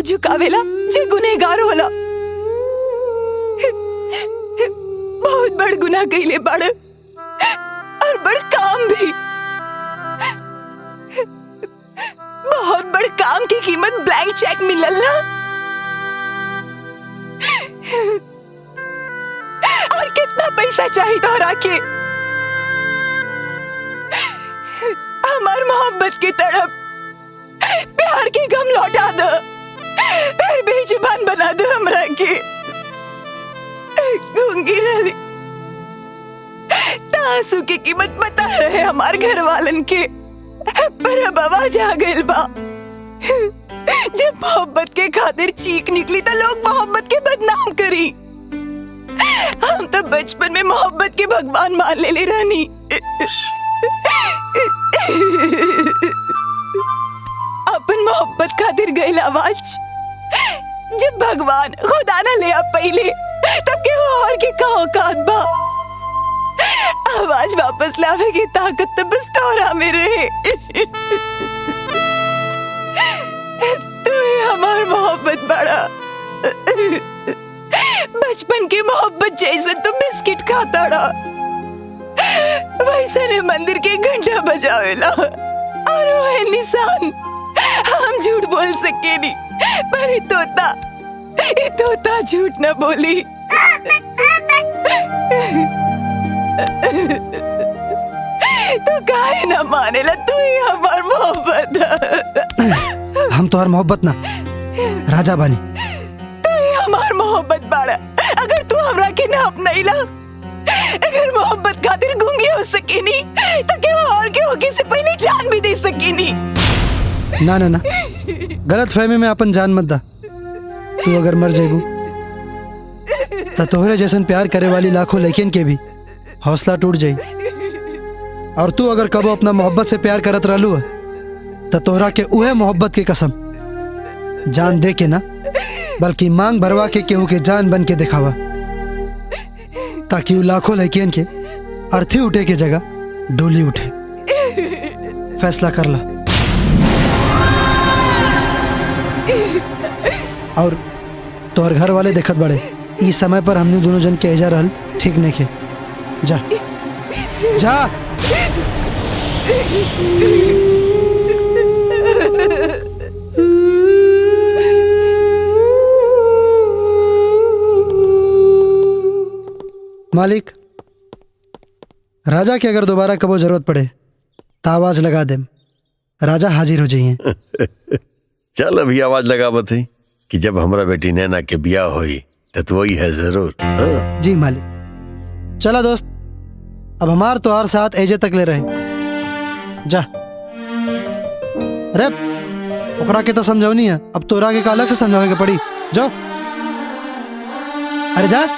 झुकावेला जे गुनहगार होला बहुत बड़ गुनाह कइले बड़ और बड़ काम भी बहुत बड़ काम की कीमत ब्लैंक चेक मिलल ना और कितना पैसा चाहिए तोहरा के हमार मोहब्बत की तड़प प्यार की गम लौटा दो फिर बेजुबान बना दो हमरा के गूंगी रही तासू की कीमत बता रहे हमार घर वालन के पर अब आवाज आ गइल बा जब मोहब्बत के खातिर चीख निकली तो लोग मोहब्बत के बदनाम करी हम तो बचपन में मोहब्बत के भगवान मान ले ले रानी अपन मोहब्बत खातिर गइल आवाज जब भगवान खुदा ना ले आ पहले तब के वो और के का औकात बा आवाज वापस लावे की ताकत तो बस तोरा में रहे तू ही हमार मोहब्बत बड़ा बचपन की मोहब्बत जैसे तो बिस्किट खाता रहा वैसे ने मंदिर के घंटा बजावेला और वो है निशान हम झूठ बोल सके नहीं पर ये तोता ये तोता झूठ न बोली तू काहे न मानेला तू ही हमार मोहब्बत है। हम तोहर मोहब्बत ना राजा बानी तू ही हमार मोहब्बत बाड़ा अगर तू हमरा के ना अपनाइला अगर मोहब्बत खातिर गूंगी हो सकेनी तो क्या और के होगी से पहले जान भी दे सकेनी ना ना ना गलत फहमी में अपन जान मत दा तू अगर मर जेबू तो तोहरे जैसन प्यार करे वाली लाखों लड़कियन के भी हौसला टूट जाई और तू अगर कबो अपना मोहब्बत से प्यार करत रहलू तो तोहरा के उहे मोहब्बत की कसम जान दे के ना बल्कि मांग भरवा के केहू के जान बन के दिखावा ताकि उ लाखों लड़कियन के अर्थी उठे के जगह डोली उठे फैसला कर ला और तोहर घर वाले देखत बड़े इस समय पर हमने दोनों जन के एजा रहल ठीक नहीं के जा जा मालिक राजा के अगर दोबारा कबो जरूरत पड़े तो आवाज लगा दे राजा हाजिर हो जाइए चल अभी आवाज लगा बती कि जब हमरा बेटी नैना के बियाह होई तो तू वही है जरूर हाँ? जी मालिक चला दोस्त अब हमार तोहार साथ एजे तक ले रहे जा रे ओकरा के तो समझौनी है अब तोरा के का अलग से समझावे के पड़ी जाओ अरे जा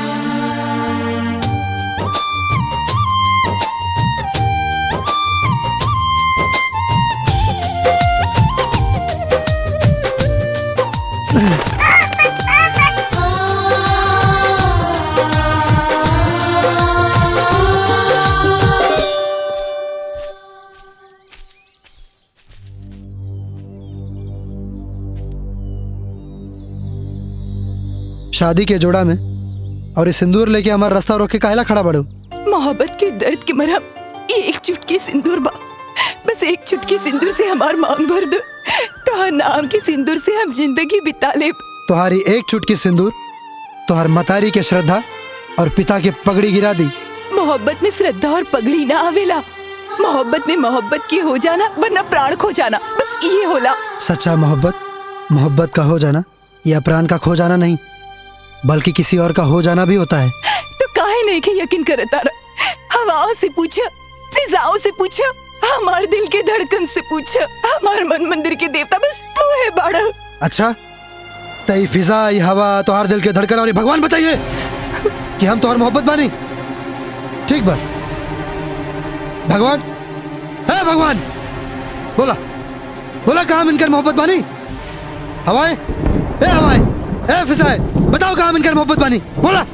शादी के जोड़ा में और ये सिंदूर लेके हमारा रास्ता रोक के काहेला खड़ा बड़ो मोहब्बत के दर्द की मरहम ये एक चुटकी सिंदूर बा बस एक चुटकी सिंदूर से हमार मांग भर दो तो नाम के सिंदूर से हम जिंदगी बिता ले तुम्हारी एक चुटकी सिंदूर तुम्हार मतारी के श्रद्धा और पिता के पगड़ी गिरा दी मोहब्बत में श्रद्धा और पगड़ी ना आवेला मोहब्बत में मोहब्बत की हो जाना वरना प्राण खो जाना बस ये होला सच्चा मोहब्बत मोहब्बत का हो जाना या प्राण का खो जाना नहीं बल्कि किसी और का हो जाना भी होता है तो काहे नहीं के यकीन करता रहा हवाओं से पूछा फिजाओं से पूछा हमार दिल के धड़कन से पूछा हमार मन मंदिर के देवता बस तू है बाड़ा अच्छा तई फिजा ये हवा तुम्हार दिल के धड़कन और ये भगवान बताइए कि हम तुम्हार मोहब्बत बानी ठीक बात भगवान है भगवान बोला बोला कहा मिनकर मोहब्बत बानी हवाएं ए हवाएं ए फिजाएं बताओ कहा मिनकर मोहब्बत बानी बोला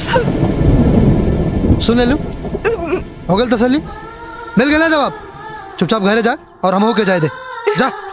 सुन ले लू हो गल तसल्ली मिल गया जवाब चुपचाप घरे जा और हम होके जाए दे जा